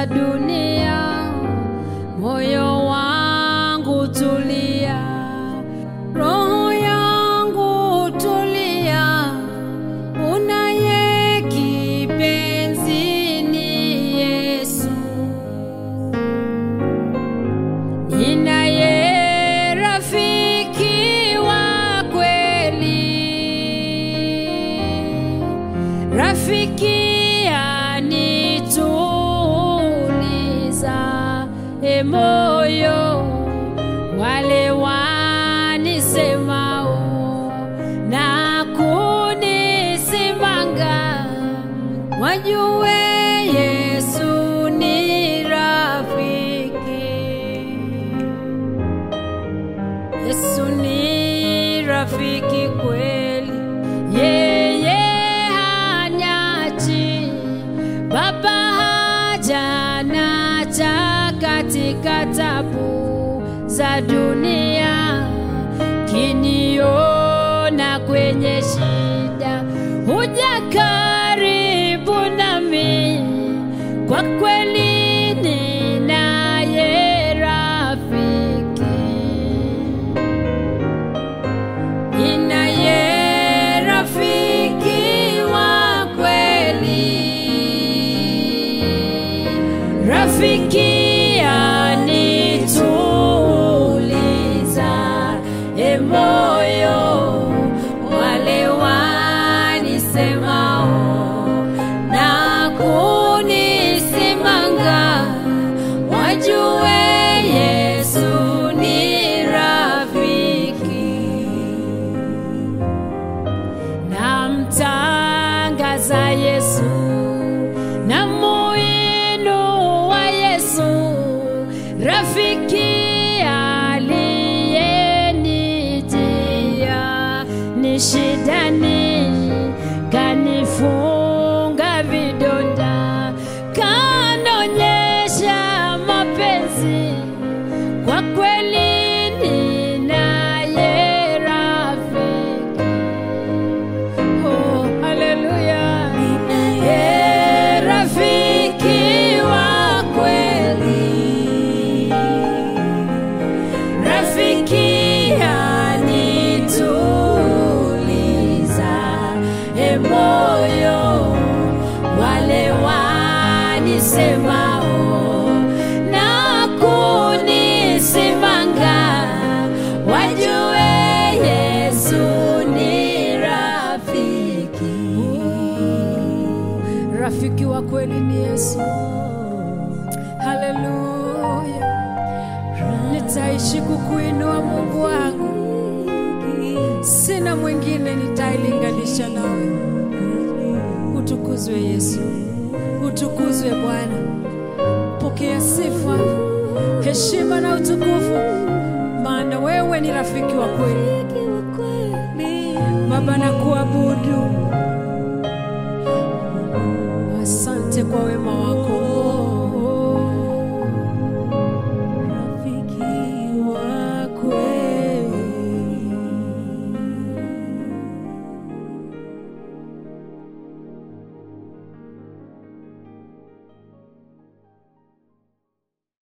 dunia, moyo wangu tulia, roho yangu tulia, unaye kipenzi ni Yesu, ninaye rafiki wa kweli, rafiki anituliza e moyo, wale wanisemao na kunisimanga, wajue Yesu ni rafiki. Yesu ni rafiki kweli, yeye hanyachi, Baba hajanacha katika tabu za dunia, kiniona kwenye shida, huja karibu nami, kwa kweli ninaye rafiki ninaye rafiki wa kweli, rafiki anituliza e moyo, wale wanisemao na kunisimanga, wajue Yesu ni rafiki namtangaza Yesu na muinua Yesu, rafiki aliyenijia ni shidani, kanifunga vidonda, kanaonyesha mapenzi kwa kweli ninaye rafiki. Oh, haleluya. Ninaye rafiki wa kweli, rafiki anituliza e moyo, wale wanisemao na kunisimanga, wajue Yesu ni rafiki. Rafiki wa kweli ni Yesu. Haleluya, nitaishi kukuinua Mungu wangu, sina mwingine nitailinganisha nawe. Utukuzwe Yesu, utukuzwe Bwana. Pokea sifa, heshima na utukufu, maana wewe ni rafiki wa kweli. Baba, na kuabudu